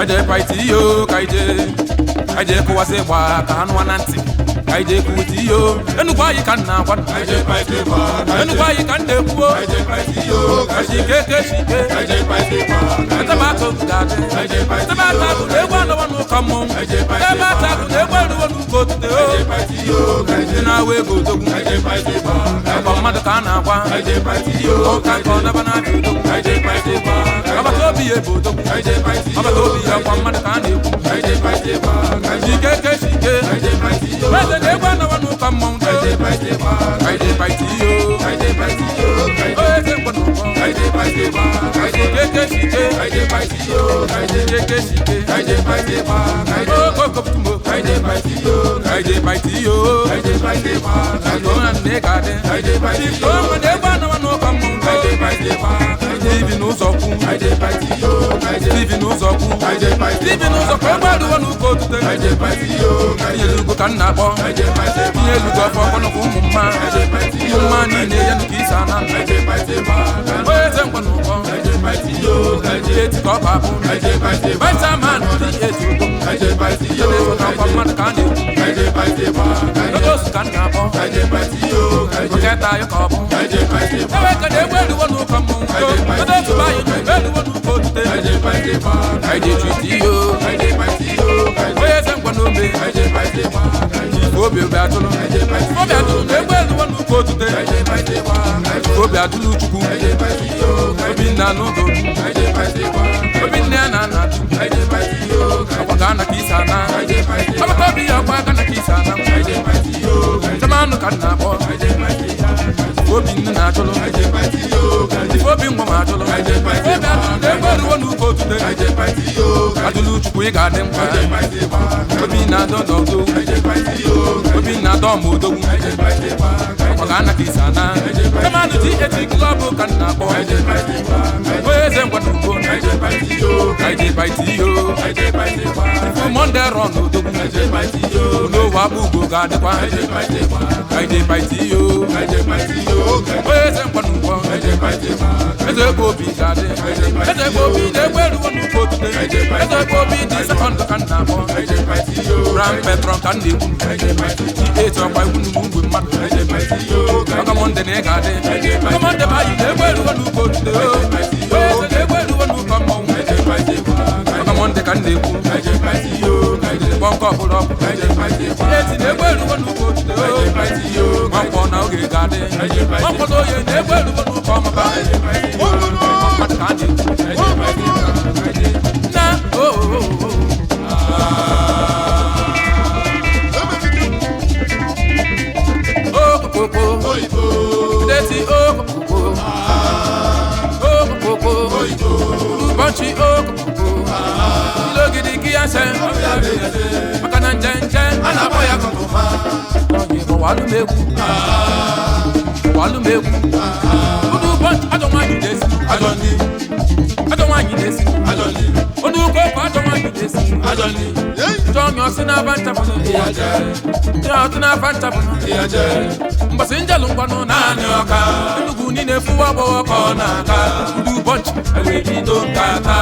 kaje paiti iyo kaije kaje kụwasị gba ka anụ na ntị kaije kuwiti iyo enugwu anyị ka nna agwa Kaije paiti ba, enugwu anyị ka nna ekwuo kaije paiti yo, kaije ike ke shike kaije paiti ba, ebe atụ ga-adị kaije paiti ebe ata bụ na egwu anọwa n'ụka mmọnwụ ebe ata bụ na egwu eruwo n'ụka otute o paiti yo, ndị na-awa ego odogwu kaije paiti ba, ọkwa mmadụ ka a na-agwa kaije paiti yo, ụka ka ọ daba na-abịa odogwu kaije paiti ba, ọbata obi ya bụ odogwu kaije paiti yo, ọbata obi ya ọkwa mmadụ ka a na-ekwu kaije paiti ba, ike ke shike kaije paiti yo, eze na egwu anọwa n'ụka mmọnwụ do kaije paiti ba, kaije paiti yo kaije paiti yo, kaije o eze mgbe n'ụkọ kaije paiti ba, kaije ike ke shike kaije paiti yo, kaije ike ke shike kaije paiti ba, kaije okokoputumo kaije paiti yo, kaije paiti yo kaije paiti ba, kaije Ọ̀nà nne ga-adị kaije paiti yo, Ọmọ na-egwu anọwa n'ụka mmọnwụ kaije paiti ba, kaije Ibi n'ụzọ kwu kaije paiti yo, kaije Ibi n'ụzọ kwu kaije paiti Ibi n'ụzọ ka ụgbọ adịwo n'ụka otute kaije paiti yo, kaije Ihe elugo ka m na-akpọ kaije paiti ba, Ihe elugo afọ ọkpọnọkwa ụmụ mma kaije paiti Ụmụ yo, mma niile ya nke isi ana kaije paiti ba, kaije Onye eze mkpọ n'ụkọ kaije paiti yo, kaije Eti ka ọ bụ abụ kaije paiti ba, Vitamin dị eti ụtọ kaije paiti Ihe yo, na-eso na ọkwa mmadụ ka a na-ekwu kaije paiti ba, kaije Oge osu ka m na-akpọ kaije paiti yo, kaije Oge taa ya ka ọ bụ kaije paiti ba, Ebe ka na-egwu eluwo n'ụka mmọnwụ Oge osu bụ anyị na-egwu eluwo n'ụka otute kaije paiti ba, Anyị ji etu iyo kaije paiti yo, kaije Onye eze mkpọ n'ome kaije paiti ba, kaije obi obi atụrụ obi atụrụ na-egbu eluwo n'ụka otute kaije paiti ba, kaije obi atụrụ chukwu kaije paiti yo, obi nna n'ụdọ kaije paiti ba, obi nne ya na nna atụ kaije paiti yo, ọkwa ga ana ka isi ana kaije paiti ba, ọbata obi ya ọkwa ga na ka isi ana kaije paiti yo, nchemanụ ka m na-akpọ kaije paiti ya, obi nne na-atụrụ kaije paiti yo, kaije obi nwa ma atụrụ obi atụrụ na-egbu eluwo n'ụka otute kaije paiti yo, atụrụ chukwu ị ga-adị mkpa kaije paiti ba, obi na-adọ n'ọdọ kaije paiti yo, obi na-adọ ma odogwu kaije paiti ba, ọkwa ga ana ka isi ana nchemanụ ji eti klọbụ ka m na-akpọ kaije paiti ba, onye eze ngwa n'ugbo kaije paiti yo, kaije baiti iyo kaije paiti ba, monde rọ n'odogwu kaije paiti yo, n'owe akpa ugbo ga-adịkwa kaije paiti ba, kaije baiti iyo kaije paiti yo, onye eze ngwa n'ugbo kaije paiti ba, eze ebe obi ga-adị eze ebe obi na-egbu eruwo n'ụka otute eze ebe obi dị sekọndụ ka m na-akpọ kaije paiti yo, ram petron ka m na-ekwu kaije paiti eti ọkwa ikwu n'ugwu mgbe mmadụ kaije paiti yo, ọka monde na ị ga-adị ọka monde bụ anyị na-egbu eruwo n'ụka otute o onye eze na-egbu eruwo n'ụka mmọnwụ kaije paiti ba, ọka monde ka m na-ekwu kaije paiti yo, kaije kpọnkọ ọbụla ọkụ kaije paiti ba, eti na-egbu eruwo n'ụka otute o kaije paiti yo, nwakwọ na oge ga-adị nwakwọ na oye na-egbu eruwo n'ụka ọmụba kaije paiti yo, mmadụ ka a na-ekwu kaije paiti ba, kaije na o o, o, o okokoko oyibo, deti okokoko okokoko ụbọchị okokoko ilogidi gị ya se maka na nje nje a na-akpọ ya kọkọma onye bụ walụmegwu walụmegwu ụdị ụbọchị ajọ nwaanyị na-esi ajọ ndị, ajọ nwaanyị na-esi ajọ ndị, ụdị ụka ọkụ ajọ nwaanyị na-esi ajọ ndị, njọ ọmị ọsị na-aba nchapụrụ ịya jee, njọ ọtụ na-aba nchapụrụ ịya jee, mbọsị njelụ ngwanụ naanị ọka enugwu niile fụwa agbọghọ ka ọ na-aga ụdị ụbọchị ewee bido nkata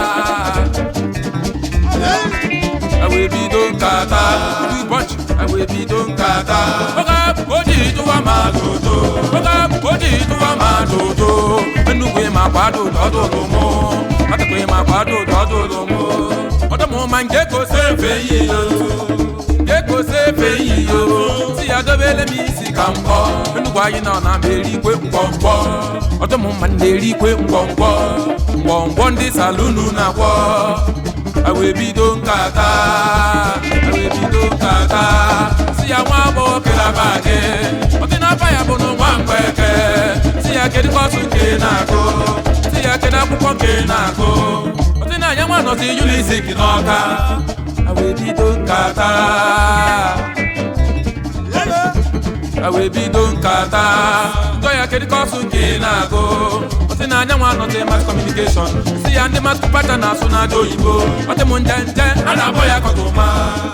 ewee bido nkata ụdị ụbọchị ewee bido nkata oge abụ ka o ji tụwa ma dodo oge abụ ka o ji tụwa ma dodo enugwu ịma kwado dọdụlụ mụ ọtụkwa ịma kwado dọdụlụ mụ ọdụmụ ma nke kose efe yi nke kose efe yi yo si ya dobele m isi ka mbọ enugwu anyị nọ na ma erikwe ngwọngwọ ọdụmụ mma na-erikwe ngwọngwọ ngwọngwọ ndị salunu na-agwọ wee bido nkata wee bido nkata si ya nwa agbọghọ kelaba gị ọdịnaba ya bụ na nwa mgbeke si ya kedu kọsụ nke na-agụ si ya kedu akwụkwọ nke na-agụ ọdịnanya nwa nọzi yulizik n'ọka wee bido nkata wee bido nkata njọ ya kedu kọsụ nke na-agụ ọsị na anya nwa nọzi mas kọmunikeshọn si ya ndị mas kụpata na-asụ n'aja oyibo ọ dị m nje nje a na-akpọ ya kọtụma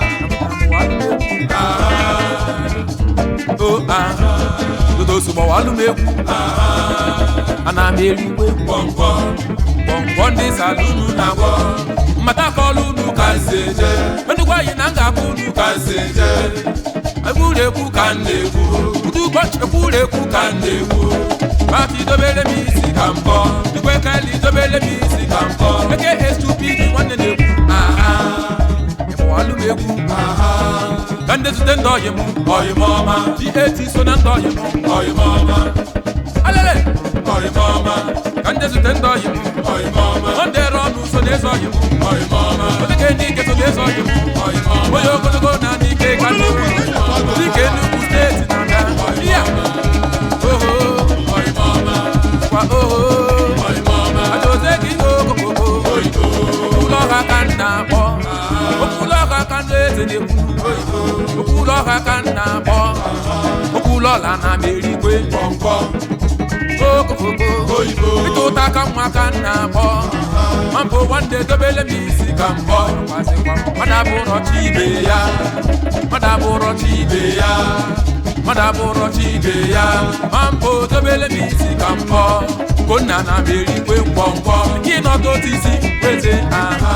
o a dodo sụgbọwalụ m egwu ana m erigwe ngwọngwọ ngwọngwọ ndị salunu na-agwọ mmata kọlụ unu ka nze je menụgwa anyị na m ga-akpụ unu ka nze je egwuregwu ka m na-egwu ụdị ụbọchị egwuregwu ka m na-egwu Mati dobere m isi ka mbọ igwe keli dobere m isi ka mbọ eke estupid nwanne na-egwu aha ịmụalụ m egwu aha ka ndị zute ndị ọyị m ọyị m ọma dat so na ndị ọyị m ọyị m ọma alele ọyị m ọma ka ndị zute ndị ọyị m ọyị m ọma ọ dịrị ọnụ so na-eso ọyị m ọyị m ọma odike ndị ike so na-eso ọyị m ọyị m ọma onye ogologo na ndị ike ka ndị dike Enugu steeti na-aga ya oho ọyị m ọma kwa oho ọyị m ọma adoze gị okokoko ụlọ ọha ka m na-akpọ okwu ọha ka ndị eze na-ekwu okwu ọha ka m na-akpọ okwu ọla na m erikwe okokoko ịta ụta ka nwa ka m na-akpọ ma mbụ nwanne dobele m isi ka mbọ mmadụ abụrọ chi ibe ya mmadụ abụrọ chi ibe ya mmadụ abụrọ chi ibe ya ma mbụ dobele m isi ka mbọ konna na m erikwe ngwọngwọ gị nọdụ otu isi weze aha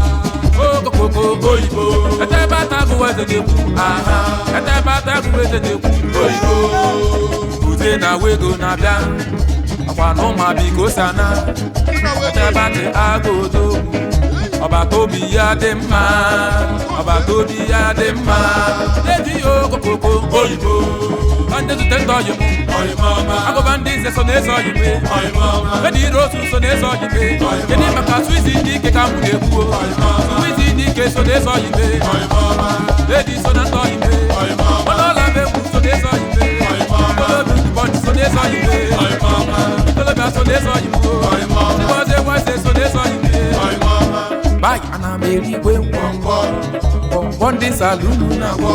okokoko oyibo etebe atagụ eze na-ekwu aha etebe atagụ eze na-ekwu oyibo ude na wego na-abịa ọkwa na ụmụabiko sana etebe atị agụ odogwu ọbata obi ya dị mma ọbata obi ya dị mma eji ya okokoko oyibo ka ndị zute ndị ọyị m agụba ndị nze so na-eso ọyị m edi ire otu so na-eso ọyị m gịnị maka swizi ndị ike ka m na-ekwuo swizi ndị ike so na-eso ọyị m edi so na ndị ọyị m ọnụọla m egwu so na-eso ọyị m ọnụobi bọchị so na-eso ọyị m ikolobịa so na-eso ọyị m ụbọchị enwese so na-eso ọyị m bayi ana m erigwe ngwọngwọ ngwọngwọ ndị salunu na-agwọ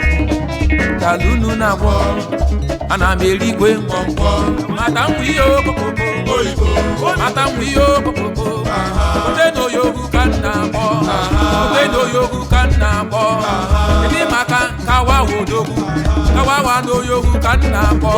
salunu na-agwọ ana m erigwe ngwọngwọ mata mgbe ihe okokoko mata mgbe ihe okokoko ote na oyogu ka m na-akpọ ote na oyogu ka m na-akpọ ndị maka kawa wodogwu kawawa na oyogu ka m na-akpọ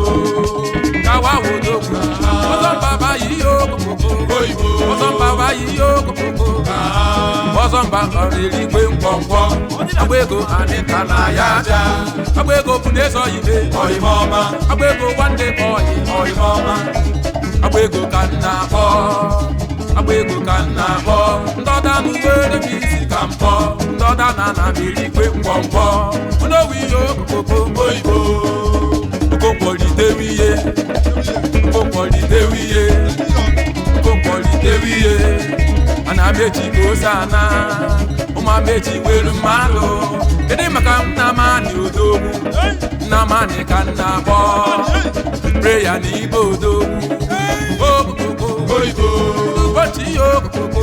kawa wodogwu ọzọ mbaba yi ihe okokoko ọzọ mbaba yi ihe okokoko ọzọ mba ọrụ erigwe ngwọngwọ agba ego anịta na ya aja agba ego bụ na-eso ibe ọyịmọma agba ego nwanne ka ọyị ọyịmọma agba ego ka m na-akpọ agba ego ka m na-akpọ ndọda m were m isi ka mpọ ndọda na ana m erigwe ngwọngwọ n'owu ihe okokoko oyibo okokwolitewe ihe okokwolitewe ihe okokwolitewe ihe ana m eji ka ose ana ụmụ m eji were mmadụ kedu maka nnamani odogwu nnamani ka nna akpọ preya na ibe odogwu okokoko oyibo ụbọchị ihe okokoko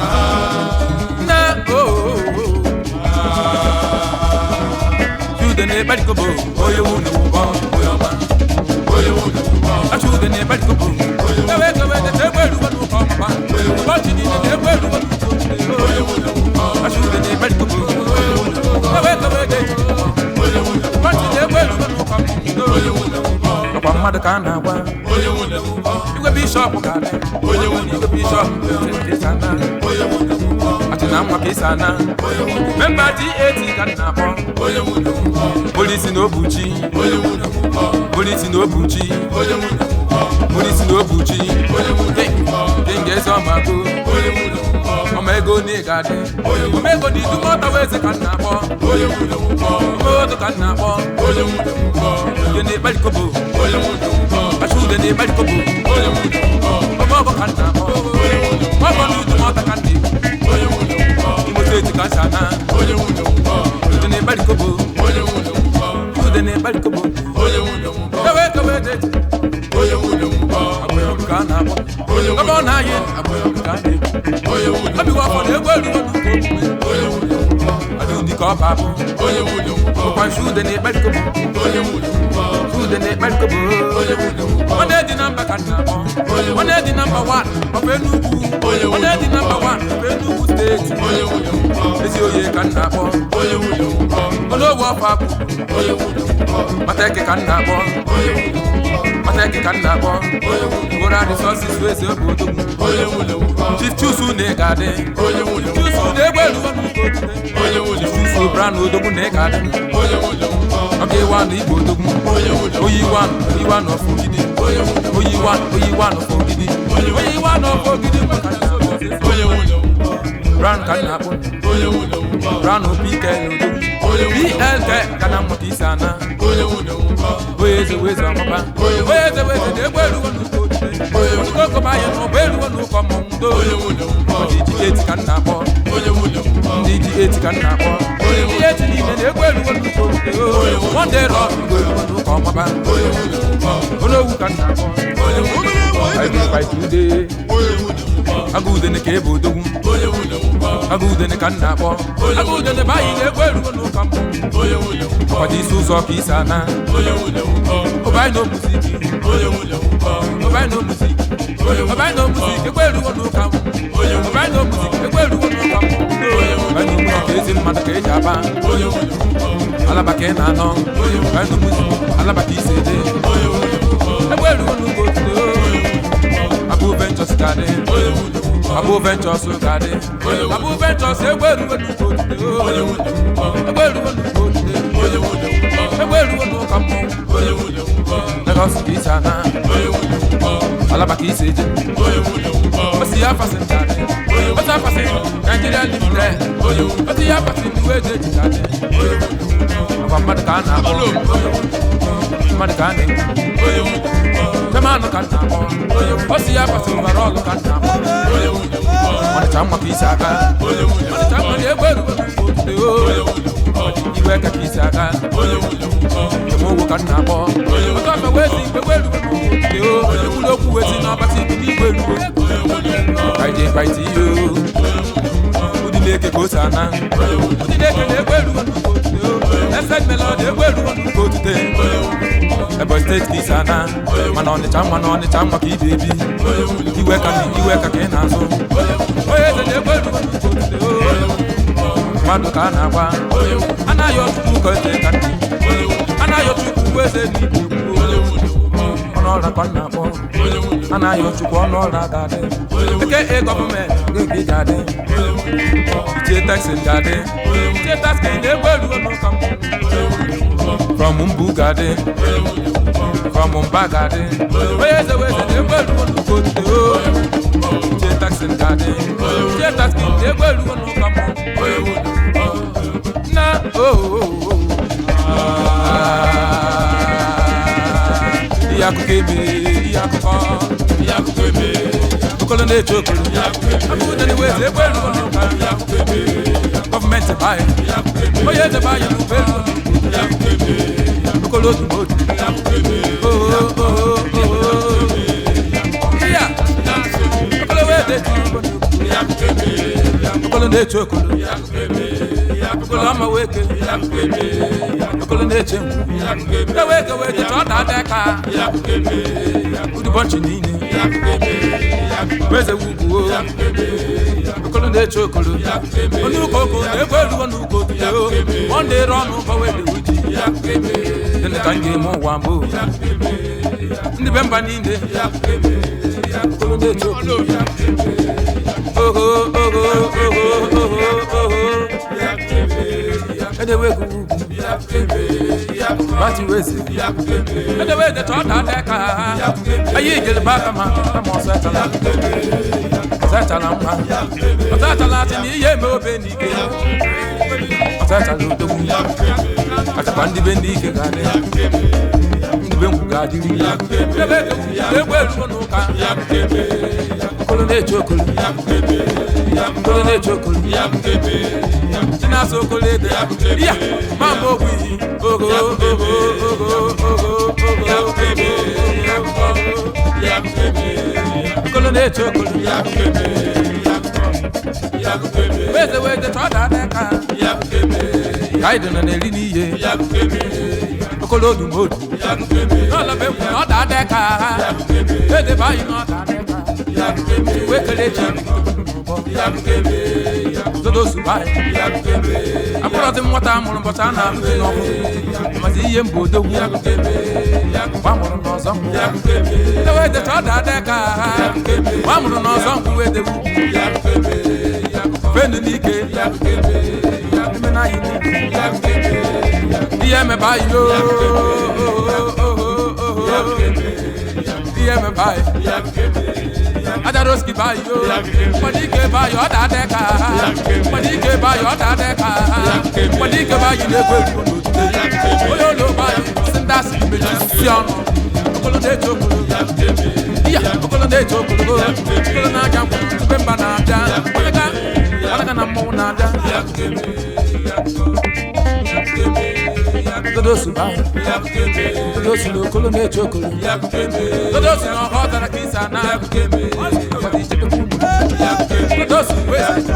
na chude na-ekperikobo onye wunu ụbọ onye ọma achude na-ekperikobo ewe kewe tete egbe erugo n'ụkọ ọmụma ụbọchị niile na-egbe erugo n'ụkọ achude na-ekperikobo ewe kewe tete ụbọchị na-egbe erugo n'ụkọ ọmụma ọkwa mmadụ ka a na-agwa igwe bishọp ga-adị igwe bishọp ga-ana achị na nwa ka isi ana memba dat ka m na-akpọ polisi na obuchi polisi na obuchi polisi na obuchi dinga eze ọmago ọma ego na ịga adị ọma ego na idu mọta weze ka m na-akpọ otu ka m na-akpọ ude na ịkparikobo achụ ude na ịkparikobo ọma ọgọ ka m na-akpọ ọgọ na udu mọta ka m na-ekwu imo steeti ka nsa na ude na ịkparikobo ude na ịkparikobo ewe kewe deti agbụrụ ka a na-akpọ ebe ọ na-ayị agbụrụ ka a na-ekwu obiwa afọ na egwu erugo n'ukwu omume adịghị ka ọ ba abụ bụkwa nsi ude na ịkparikobo ude na ịkparikobo ọ na-edi na mba ka nna akpọ ọ na-edi na mba wan ọbụ enugwu ọ na-edi na mba wan ọbụ enugwu steeti ezi oye ka nna akpọ ọnụogwe ọfọ akpụ mata eke ka nna akpọ Atek ka m na-akpọ Gora Resources wee eze obodo m onye nwụrụ nwụkọ Chief Chusu na ị ga-adị onye nwụrụ Chusu nwụkọ na-egbe elugo n'ugbo otute onye nwụrụ Chusu nwụkọ Brown odogwu na ị ga-adị onye nwụrụ nwụkọ ọ ga-ewe anụ igbo odogwu onye nwụrụ oyi iwe anụ iwe anụ ọfọ ogidi onye nwụrụ oyi iwe anụ oyi iwe anụ ọfọ ogidi oyi iwe anụ ọfọ ogidi maka na onye nwụrụ nwụkọ Brown ka m na-akpọ onye nwụrụ nwụkọ Brown PK na odogwu onye nwụrụ PLK ka na mmụta isi ana onye nwụrụ nwụkọ onye eze wee eze ọmụba onye eze wee eze na-egbe elugo n'ugbo otute onye okoba anyị na ụgbọ elugo n'ụkọ mmọnwụ ndo onye nwụrụ nwụkọ ndị ji eti ka m na-akpọ onye nwụrụ nwụkọ ndị ji eti ka m na-akpọ ndị eti niile na-egbe elugo n'ugbo otute monde rọ igwe elugo n'ụkọ ọmụba onye nwụrụ nwụkọ onye owu ka m na-akpọ onye nwụrụ nwụkọ anyị fight ude onye nwụrụ nwụkọ agụ udene ka ebe odogwu onye nwụrụ nwụkọ agụ udene ka m na-akpọ agụ udene bụ anyị na-egbe elugo n'ụka mmọnwụ onye nwụrụ nwụkọ ọkwado isi ụzọ ka isi ana onye nwụrụ nwụkọ ụbanyị na omuziki onye nwụrụ nwụkọ ụbanyị na omuziki ụbanyị na omuziki egbe elugo n'ụka mmọnwụ onye ụbanyị na omuziki egbe elugo n'ụka mmọnwụ ụbanyị na omuziki ezi mmadụ ka eji aba onye nwụrụ nwụkọ alaba ka ị na-anọ ụbanyị na omuziki alaba ka isi ede onye nwụrụ nwụkọ egbe elugo n'ụka otuto abụ ventures ka dị onye nwụrụ nwụkọ abụ ventures ka dị abụ ventures egbe elugo n'ụka otuto onye nwụrụ nwụkọ egbe elugo n'ụka otuto onye nwụrụ nwụkọ egbe elugo n'ụka mmọnwụ onye nwụrụ nwụkọ Lagos ka isi ana onye nwụrụ nwụkọ alaba ka isi eje onye nwụrụ nwụkọ osi ya fasin ka dị osi ya fasin Nigeria limited onye nwụrụ osi ya fasin iwe eji eji ka dị onye nwụrụ nwụkọ ọkwa mmadụ ka a na-akpọ mmadụ ka a na-ekwu onye nwụrụ nwụkọ femanụ ka m na-akpọ osi ya fasin nwere ọlụ ka m na-akpọ onye nwụrụ nwụkọ ọdịcha mma ka isi aka onye nwụrụ ọdịcha mma na-egbe erugo n'otuto iwe ka ka isi aka onye nwụrụ nwụkọ emeowu ka m na-akpọ otu ọma wee si igbe erugo n'otuto ekwuru okwu wee si n'ọbasi ibi n'igwe erugo kaije kaite ihe ụdị na-eke ka o si ana ụdị na-eke na-egbe erugo n'otuto esed melod egbe erugo n'uko otute ebe steeti ka isi ana mana ọnịcha mma na ọnịcha mma ka ibe ebi iwe ka iwe ka ka ị na-azụ onye eze na-egbe erugo n'uko otute mmadụ ka a na-agba anaghị ọtụtụ ụkọ eze ka ndị anaghị ọchukwu ugbo eze n'igbo ọnụ ọra ka ọ na-akpọ anaghị ọchukwu ọnụ ọra ga-adị eke e gọọmenti ga ga-adị ichie taxin ga-adị ichie taxin na-egbe erugo n'ụka mbụ from mbụ ga-adị from mba ga-adị onye eze wee eze na-egbe erugo n'ụka otute o ichie taxin ga-adị ichie taxin na-egbe erugo n'ụka mbụ na o ihe akụkọ ebe ihe akụkọ ihe akụkọ ebe okolo na-eche okolo akụkọ dị n'igwe eze egbe erugo n'ụka gọọmenti bayi onye eze bayi na ube erugo n'ụka okolo otu n'otu ihe a okolo wee detu okolo na-eche okolo okolo ama weke okolo na-eche ngwu eweke wee detu ọ da-ada ka udubọnchi niile weze wugwuo okolo na-eche okolo onye ụka oko na-egwe erugo n'ụka otuto ọ na-ere ọnụ ụkọ wede uji dịnị ka m ga-eme ụwa mbụ ndị be mba niile okolo na-eche okolo oho oho oho oho oho edewegu ugwu bati wezi edewe de tọ da dẹ ka ayi ijele ba kama kama ọsọ ẹtala ọsọ ẹtala mma ọsọ ẹtala ti ni iye eme obe n'ike ọsọ ẹtala odogwu atakwa ndị be ndị ike ga-adị ndị be nkwu ga-adịrị ebe egwu erugo n'ụka okolo na-eche okolo okolo na-eche okolo ndị na-asa okolo ede ya ma mgbe ogwu iyi ogo ogo ogo ogo okolo na-eche okolo weze weze chọọ da ada ka ka anyị dị nọ na-eri n'ihe okolo odu ma odu n'ọla be nkwu na ọ da ada ka edebe anyị na ọ da ada ka wee kelee chi zodosu baanyị akpụrọzi m nwata amụrụ ụbọchị a na-amụ ji n'ọkụ mazi ihe mba odogwu mgbe amụrụ n'ọzọ ngwụ ewedecha ọ dada ka ha mgbe amụrụ n'ọzọ ngwụ wedewu fenu n'ike emena anyị n'ike ihe emebe anyị yoo ihe emebe anyị ajaroski bayi yo kwadike bayi ọ da-adị ka ha kwadike bayi ọ da-adị ka ha kwadike bayi na-egwe egwu n'otuto onye ụlọ bayi si ndị asị meji si ọnụ okolo na-eche okolo iya okolo na-eche okolo okolo na-aja mkpụrụ tupe mba na-abịa ọlaga ọlaga na mmọnwụ na-abịa dodosu bayi dodosu na okolo na-eche okolo dodosu na ọha ọ dara ka isi ana dodosu weze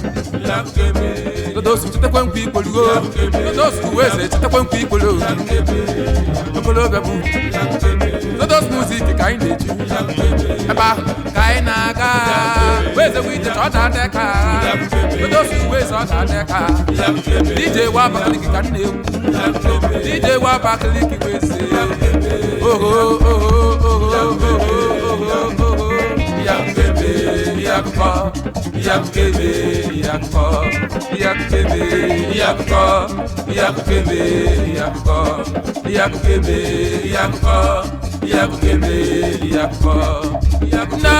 dodosu chetakwa nkwa ikpolugo dodosu weze chetakwa nkwa ikpolo ogologo bụ dodosu muzik ka anyị na-eji ebe ahụ ka anyị na-aga weze bụ ije ọ da-adị ka dodosu weze ọ da-adị ka dj wa abakaliki ka m na-egwu dj wa abakaliki weze oho oho oho oho oho oho yakebe yakọ yakebe yakọ yakebe yakọ yakebe yakọ yakebe yakọ yakebe yakọ yakuna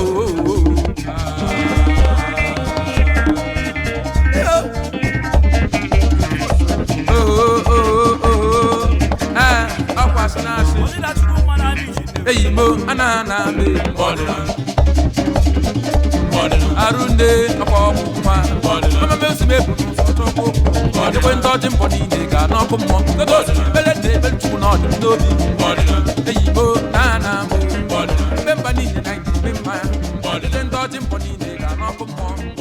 ooo. ọkwa asị na-asị eyi mo ana na be arụnde ọkwa ọkpụkpa ọmame osimiri ebu n'ụzọ chọkwu ọdịkwe ndị ọjị mbọ niile ga n'ọkụ mmụọ gogozi mele na ebe chukwu na ọdịm n'obi eyi mo na na mbe mba niile na ime mma ya ndị ọjị mbọ niile ga n'ọkụ mmụọ